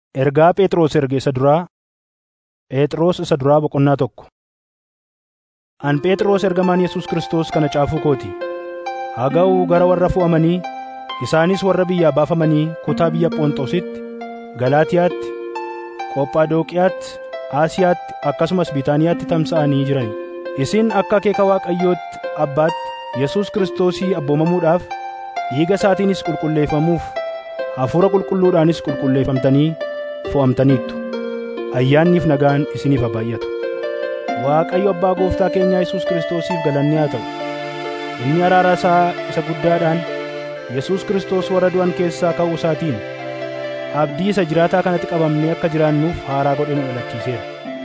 Ergaa Phexros erge isa duraa Phexros isa duraa boqonnaa tokko. An Phexros ergamaan Yesuus Kiristoos kana caafuu kooti. Haa ga'u gara warra fo'amanii isaanis warra biyyaa baafamanii kutaa biyya Phonxoositti, Galaatiyaatti, Qophadooqiyaatti, Aasiyaatti akkasumas Biitaaniyaatti tamsa'anii jiran. Isin akka akeeka Waaqayyootti Abbaatti Yesuus Kiristoosii abboomamuudhaaf dhiiga isaatiinis qulqulleeffamuuf Hafuura Qulqulluudhaanis qulqulleeffamtanii fo'amtaniittu. Ayyaanniif nagaan isiniif haa baay'atu. Waaqayyo Abbaa Gooftaa keenyaa Yesuus Kiristoosiif galanni haa ta'u. Inni araara isaa isa guddaadhaan Yesuus Kiristoos warra du'an keessaa ka'uu isaatiin abdii isa jiraataa kanatti qabamnee akka jiraannuuf haaraa godhee nu dhalachiiseera.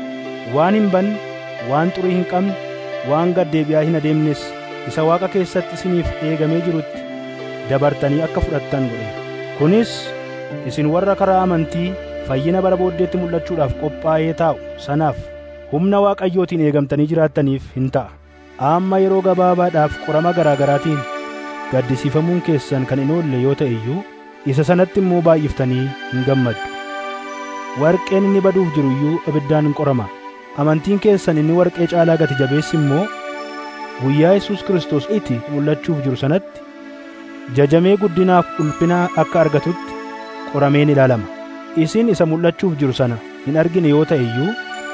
Waan hin banne, waan xurii hin qabne, waan gad deebi'aa hin adeemnes isa Waaqa keessatti isiniif eegamee jirutti dabartanii akka fudhattan godheera. Kunis isin warra karaa amantii fayyina bara booddeetti mul'achuudhaaf qophaa'ee taa'u sanaaf humna Waaqayyootiin eegamtanii jiraattaniif hin ta'a. Amma yeroo gabaabaadhaaf qorama garaa garaatiin gaddisiifamuun keessan kan hin oolle yoo ta'e iyyuu isa sanatti immoo baay'iftanii hin gammaddu. Warqeen inni baduuf jiru iyyuu ibiddaan hin qorama. Amantiin keessan inni warqee caalaa gati jabeessi immoo guyyaa Yesuus Kiristoos itti mul'achuuf jiru sanatti jajamee guddinaaf ulfina akka argatutti qorameen ilaalama. Isin isa mul'achuuf jiru sana hin argine yoo ta'e iyyuu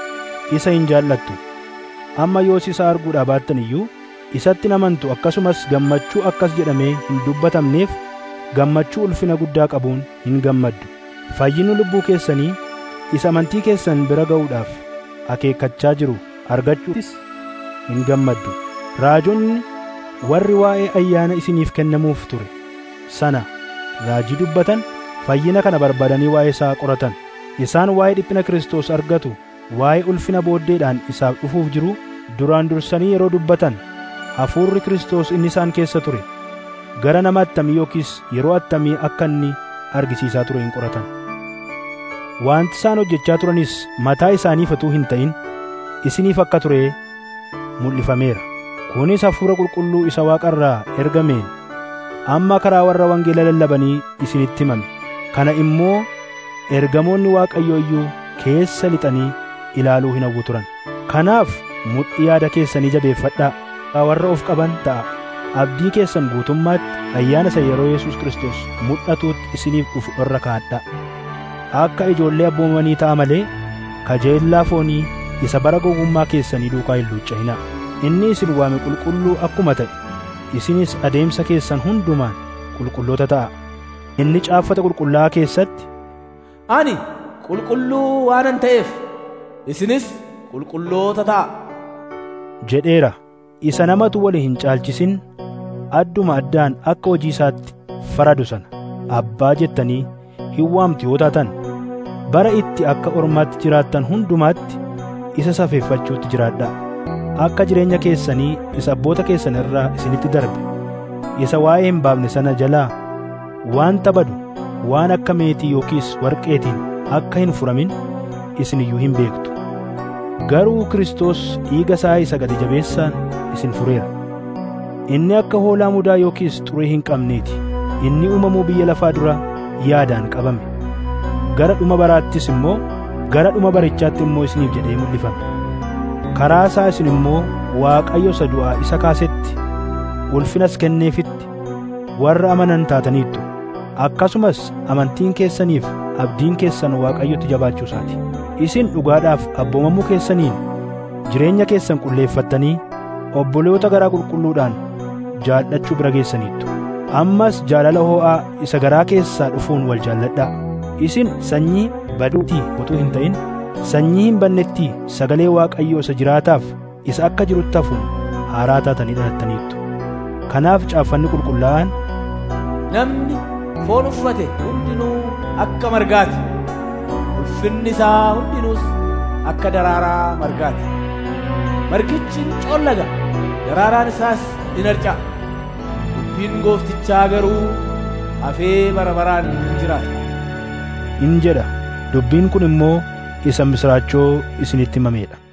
isa hin jaallattu. Amma yoos isa arguudhaa baattan iyyuu isatti hin amantu akkasumas gammachuu akkas jedhamee hin dubbatamneef gammachuu ulfina guddaa qabuun hin gammaddu. Fayyinni lubbuu keessanii isa amantii keessan bira ga'uudhaaf akeekkachaa jiru argachuutis hin gammaddu. Raajonni warri waa'ee ayyaana isiniif kennamuuf ture sana raajii dubbatan fayyina kana barbaadanii waa'ee isaa qoratan. Isaan waa'ee dhiphina Kiristoos argatu waa'ee ulfina booddeedhaan isaaf dhufuuf jiru duraan dursanii yeroo dubbatan hafuurri Kiristoos inni isaan keessa ture gara nama attamii yookiis yeroo attamii akka inni argisiisaa ture hin qoratan. Wanti isaan hojjechaa turanis mataa isaaniif utuu hin ta'in isiniif akka ture mul'ifameera. Kunis hafuura qulqulluu isa waaqarraa ergameen amma karaa warra wangeela lallabanii isinitti himame. Kana immoo ergamoonni Waaqayyoo iyyuu keessa lixanii ilaaluu hin hawwu turan. Kanaaf mudhii yaada keessanii jabeeffadhaa. Warra of qaban ta'a. Abdii keessan guutummaatti ayyaana isa yeroo Yesuus Kiristoos mul'atuutti isiniif dhufu irra kaa'adhaa. Akka ijoollee abboomanii ta'a malee kajeellaa foonii isa bara gowwummaa keessanii duukaa hin luucca'inaa. Inni isin waame qulqulluu akkuma ta'e isinis adeemsa keessan hundumaan qulqulloota ta'a. Inni caaffata qulqullaa'aa keessatti Ani qulqulluu waanan ta'eef isinis qulqulloota ta'a. jedheera. Isa namatu wali hin caalchisin adduma addaan akka hojii isaatti faradu sana abbaa jettanii hin waamtu yoo taatan bara itti akka ormaatti jiraattan hundumaatti isa safeeffachuutti jiraadhaa. Akka jireenya keessanii isa abboota keessan irraa isinitti darbe isa waa'ee hin baafne sana jalaa waan badu waan akka meetii yookiis warqeetiin akka hin furamin isin iyyuu hin beektu. Garuu Kiristoos dhiiga isaa isa gati jabeessaan isin fureera. Inni akka hoolaa mudaa yookiis xurii hin qabneeti. Inni uumamuu biyya lafaa dura yaadaan qabame. Gara dhuma baraattis immoo gara dhuma barichaatti immoo isiniif jedhee mul'ifame. Karaa isaa isin immoo Waaqayyo isa du'aa isa kaasetti ulfinas kenneefitti warra amanan taataniittu. Akkasumas amantiin keessaniif abdiin keessan Waaqayyotti jabaachuu isaati. Isin dhugaadhaaf abboomamuu keessaniin jireenya keessan qulleeffattanii obboloota garaa qulqulluudhaan jaallachuu bira geessaniittu. Ammas jaalala hoo'aa isa garaa keessaa dhufuun wal jaalladhaa. Isin sanyii baduutii utuu hin ta'in sanyii hin bannetti sagalee Waaqayyoo isa jiraataaf isa akka jirutti hafuun haaraa taatanii dhalattaniittu. Kanaaf caaffanni qulqullaa'aan Namni foon uffate hundinuu akka margaati. Ulfinni isaa hundinuus akka daraaraa margaati. Margichi ni coollaga, daraaraan isaas in harca'a. Dubbiin gooftichaa garuu hafee bara baraan ni jiraata. in jedha. Dubbiin kun immoo isa misraachoo isinitti himameedha.